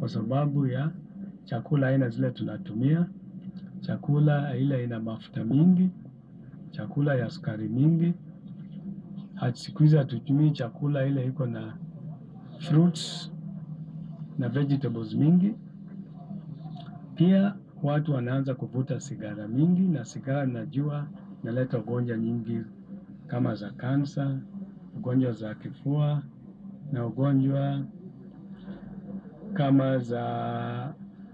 kwa sababu ya chakula aina zile tunatumia, chakula ile ina mafuta mingi, chakula ya sukari mingi. Siku hizi hatutumii chakula ile iko na fruits na vegetables mingi. Pia watu wanaanza kuvuta sigara mingi, na sigara najua inaleta ugonjwa nyingi kama za kansa, ugonjwa za kifua na ugonjwa kama za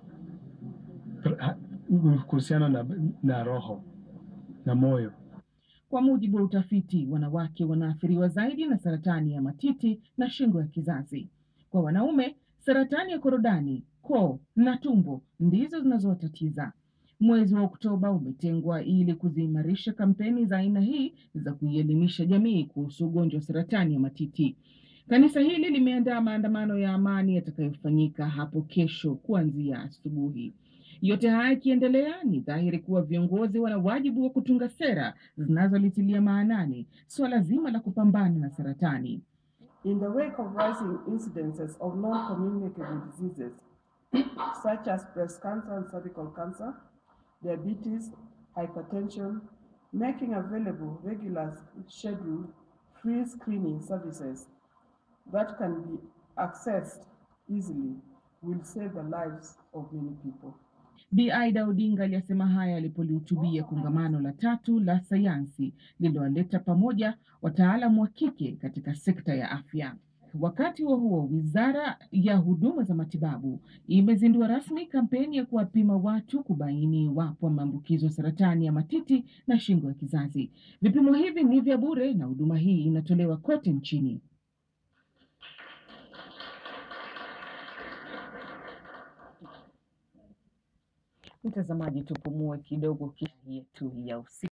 kuhusiana na, na roho na moyo. Kwa mujibu wa utafiti, wanawake wanaathiriwa zaidi na saratani ya matiti na shingo ya kizazi. Kwa wanaume, saratani ya korodani, koo na tumbo ndizo zinazowatatiza. Mwezi wa Oktoba umetengwa ili kuziimarisha kampeni za aina hii za kuielimisha jamii kuhusu ugonjwa wa saratani ya matiti. Kanisa hili limeandaa maandamano ya amani yatakayofanyika hapo kesho kuanzia asubuhi. Yote haya yakiendelea, ni dhahiri kuwa viongozi wana wajibu wa kutunga sera zinazolitilia maanani suala zima la kupambana na saratani. In the wake of rising incidences of non-communicable diseases such as breast cancer and cervical cancer, diabetes, hypertension, making available regular scheduled free screening services that can be accessed easily will save the lives of many people. Bi Aida Odinga aliyasema haya alipolihutubia kongamano la tatu la sayansi lililowaleta pamoja wataalamu wa kike katika sekta ya afya. Wakati huo huo, wizara ya huduma za matibabu imezindua rasmi kampeni ya kuwapima watu kubaini iwapo maambukizo saratani ya matiti na shingo ya kizazi. Vipimo hivi ni vya bure na huduma hii inatolewa kote nchini. Mtazamaji, tupumue kidogo, kisha yetu ya usiku.